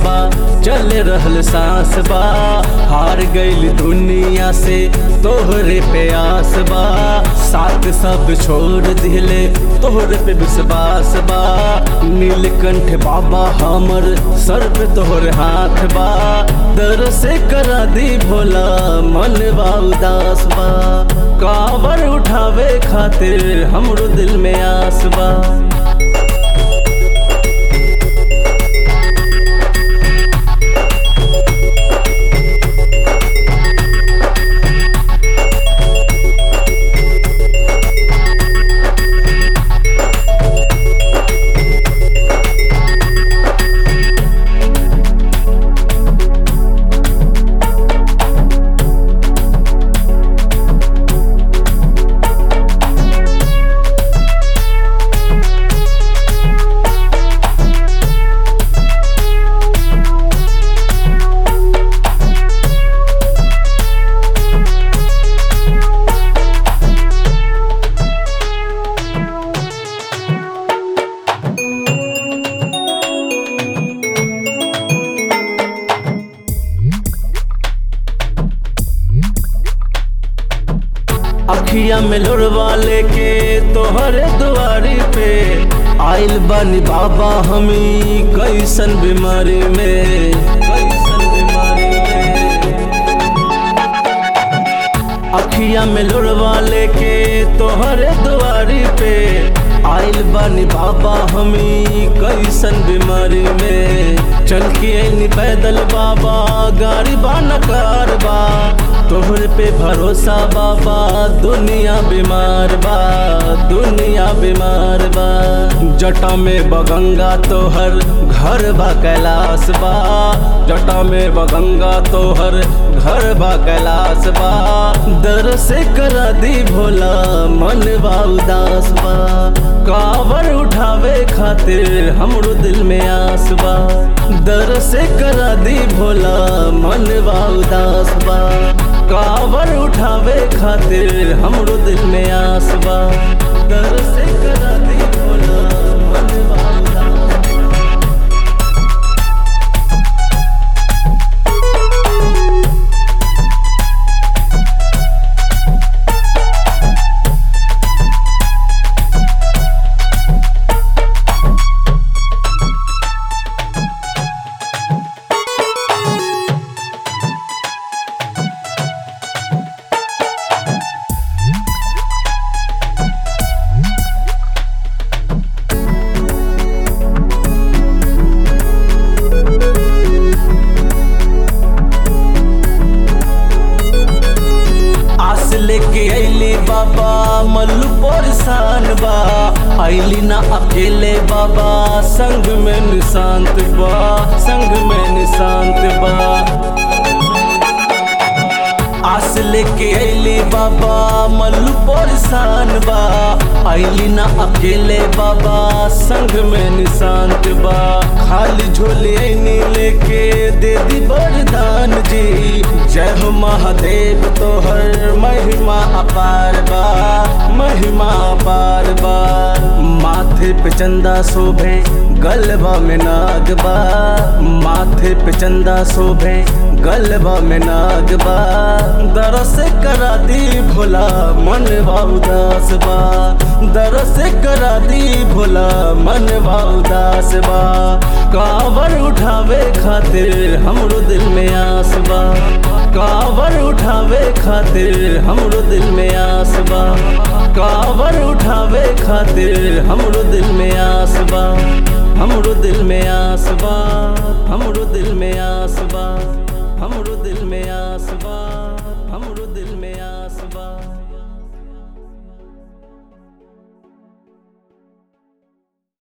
बा चल रहल सांस बा हार गईल दुनिया से तोहरे पे आस बा साथ सब छोड़ दिले तोहरे पे विश्वास बा नीलकंठ बाबा हमर सर पे तोहर हाथ बा दर से करा दी भोला मन बा उदास बा कावर उठावे खातिर हमरो दिल में आस बा अखिया में लोड़वा लेके तोहरे दुआरी पे आइल बानी बाबा हमी कैसन बीमारी में कैसन बीमारी में अखिया में लोड़वा लेके तोहरे दुआरी पे आइल बानी बाबा हमी कैसन बीमारी में चल के आइनी पैदल बाबा गाड़ी बा नकार बा तोहरे पे भरोसा बाबा दुनिया बीमार बा दुनिया बीमार बा जटा में बगंगा तोहर घर बा कैलाश बा जटा में बगंगा तोहर घर बा कैलाश बा दर से करा दी भोला मन बा उदास बा कावर उठावे खातिर हमरो दिल में आस बा दर से करा दी भोला मन बा उदास बा कावर उठावे खातिर हमरो दिल में आस बा दर से करा दी भोला मन बा उदास बा। आस लेके अली बाबा मल्लू परेशान बा अली ना अकेले बाबा संग में निशांत बा संग में निशांत बा आस लेके अली बाबा मल्लू परेशान बा अली ना अकेले बाबा संग में निशांत बा खाली झोले ऐनी लेके दे दी वरदान जी जय हो महादेव तोहर महिमा अपार बा महिमा अपार बा माथे पे चंदा शोभे गलबा में नाग बा माथे पे चंदा शोभे गलबा में नाग बा दरस करा दी भोला मन बा उदास बा दरस करा दी भोला मन बा उदास बा कावर उठावे खातिर हमरो दिल में आस बा कावर उठावे खातिर हमरो दिल में आस बा कावर उठावे खातिर हमरो दिल में आस बा हमरो दिल में आस बा हमरो दिल में आस बा हमरो दिल में आस